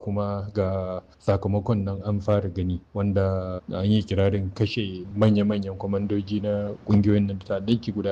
kuma ga sakamakon nan an fara gani wanda an yi kirarin kashe manya-manyan kwamandoji na ƙungiyoyin nan ta'addanci guda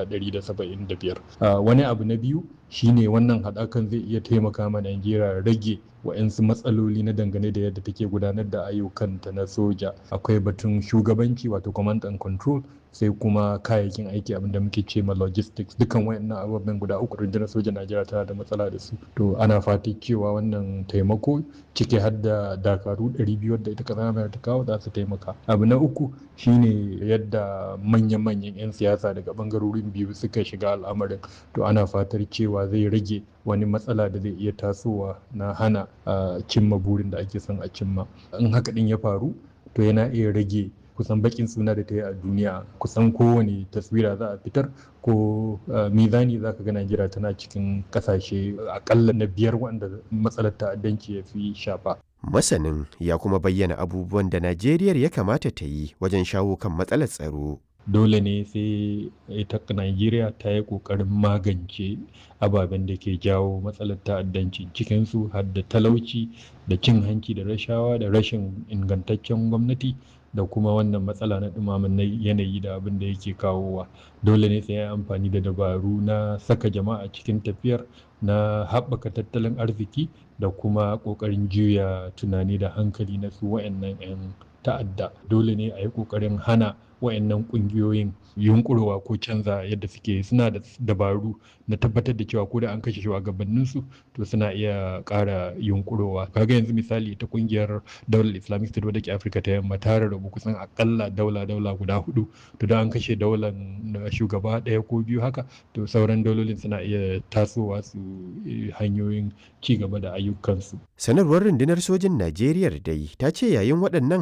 175 wani abu na biyu shine wannan haɗakan zai iya taimaka ma Najeriya rage wa'yansu matsaloli na dangane da yadda take gudanar da ayyukanta na soja akwai batun shugabanci wato command and control sai kuma kayayyakin aiki abinda muke ce ma logistics dukan wayannan ababen guda uku rundunar sojan Najeriya tana da matsala da su to ana fatan cewa wannan taimako ciki har da dakaru 200 da ita kasar ta kawo za su taimaka abu na uku shine yadda manyan-manyan 'yan siyasa daga bangarorin biyu suka shiga al'amarin to ana fatar cewa zai rage wani matsala da zai iya tasowa na hana cimma burin da ake son a cimma in haka din ya faru to yana iya rage kusan bakin suna da ta yi a duniya kusan kowane taswira za a fitar ko mizani za ka ga najeriya tana cikin kasashe akalla na biyar wanda matsalar ta'addanci ya fi shafa masanin ya kuma bayyana abubuwan da najeriya ya kamata ta yi wajen shawo kan matsalar tsaro dole ne sai ita Najeriya ta yi ƙoƙarin magance ababen da ke jawo matsalar ta'addanci cikinsu har da talauci da cin hanci da rashawa da rashin ingantaccen gwamnati da kuma wannan matsala na ɗumamin yanayi da abin da yake kawowa dole ne sai ya amfani da dabaru na saka jama'a cikin tafiyar na haɓaka tattalin arziki da kuma ƙoƙarin juya tunani da hankali na su wa'annan 'yan ta'adda dole ne a yi ƙoƙarin hana wayannan kungiyoyin yunkurowa ko canza yadda suke suna da dabaru na tabbatar da cewa ko da an kashe shugabannin su to suna iya ƙara yunkurowa kaga yanzu misali ta kungiyar daular islamic state wadda ke afirka ta yamma ta rarrabu kusan akalla daula daula guda hudu to da an kashe daular shugaba ɗaya ko biyu haka to sauran daulolin suna iya tasowa su hanyoyin ci gaba da ayyukansu sanarwar rundunar sojin najeriya dai ta ce yayin waɗannan